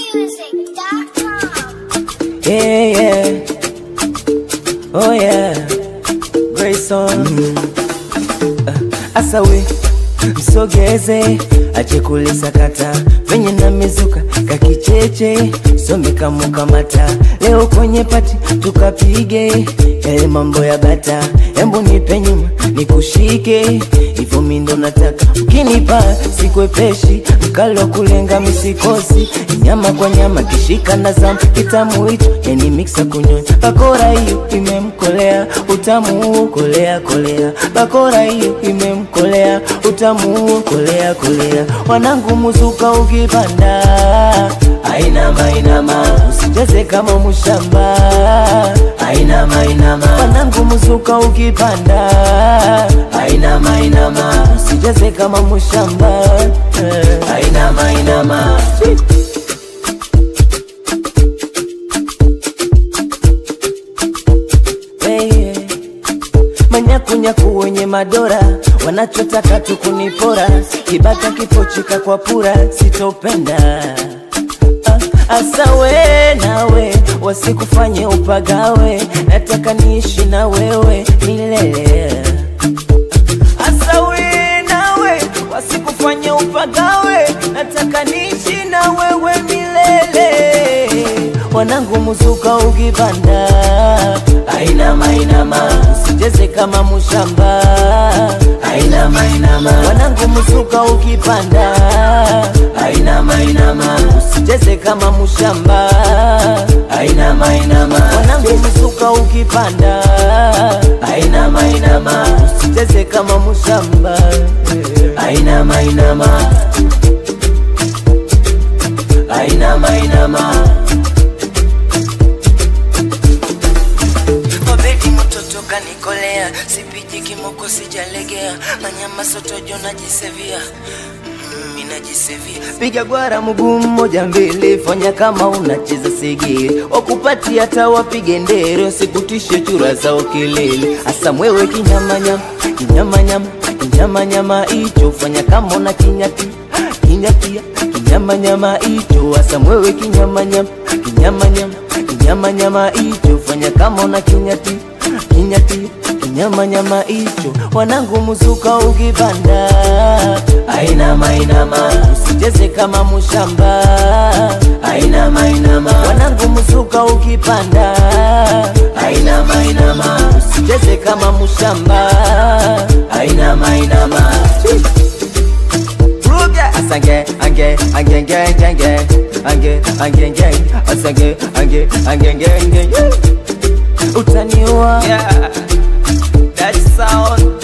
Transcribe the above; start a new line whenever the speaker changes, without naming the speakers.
Music.com.
Yeah, yeah. Oh yeah. Grayson. Asawe msogeze ache kulisakata venye na mizuka kakicheche some kamukamata leo kwenye pati tukapige yale mambo ya bata embu nipe nyuma nikushike hivyo mindo nataka ukinipa sikwepeshi mkalo kulenga misikosi nyama kwa nyama kishika na zamu kitamu hicho yani miksa kunyonya bakora hiyo imemkolea utamu huo kolea kolea bakora hiyo imemkolea utamu huo kolea kolea wanangu muzuka ukipanda ainama ainama usicheze kama mushamba ainama ainama wanangu muzuka ukipanda ainama ainama usicheze kama mushamba Eh, ainama ainama hey, hey. manyakunyaku wenye madora wanachotaka tu kunipora kibaka kipochika kwa pura sitopenda Ah, asa we nawe wasikufanye upagawe nataka niishi na wewe milele asa we nawe wasikufanye upagawe nataka niishi na wewe milele wanangu muzuka ukipanda ainama ainama usicheze kama mushamba ainama ainama wanangu muzuka ukipanda ainama ainama usicheze kama mushamba ainama ainama wanangu muzuka ukipanda ainama ainama usicheze kama mushamba ainama ainama ainama ainama Obedi mtoto kanikolea, sipiji kimoko sijalegea, manyama sotojo najisevia Mm, mi najisevia. Piga gwara mguu mmoja mbele, fanya kama unacheza segere, wakupati hata wapige ndere, wasikutishe chura zao kelele, asa mwewe kinyamanyama, kinyamanyama, kinyamanyama icho, fanya kama una kinyati kinyatia, kinyamanyama icho, asa mwewe kinyamanyama, kinyamanyama kinyamanyama icho fanya kama una kinyati kinyati kinyamanyama icho wanangu muzuka ukipanda ainama ainama usicheze kama mushamba ainama ainama wanangu muzuka ukipanda ainama ainama usicheze kama mushamba ainama ainama Ruga asange ange ange ange ange ange ange ange ange asange ange ange ange ange utaniua
Yeah, that sound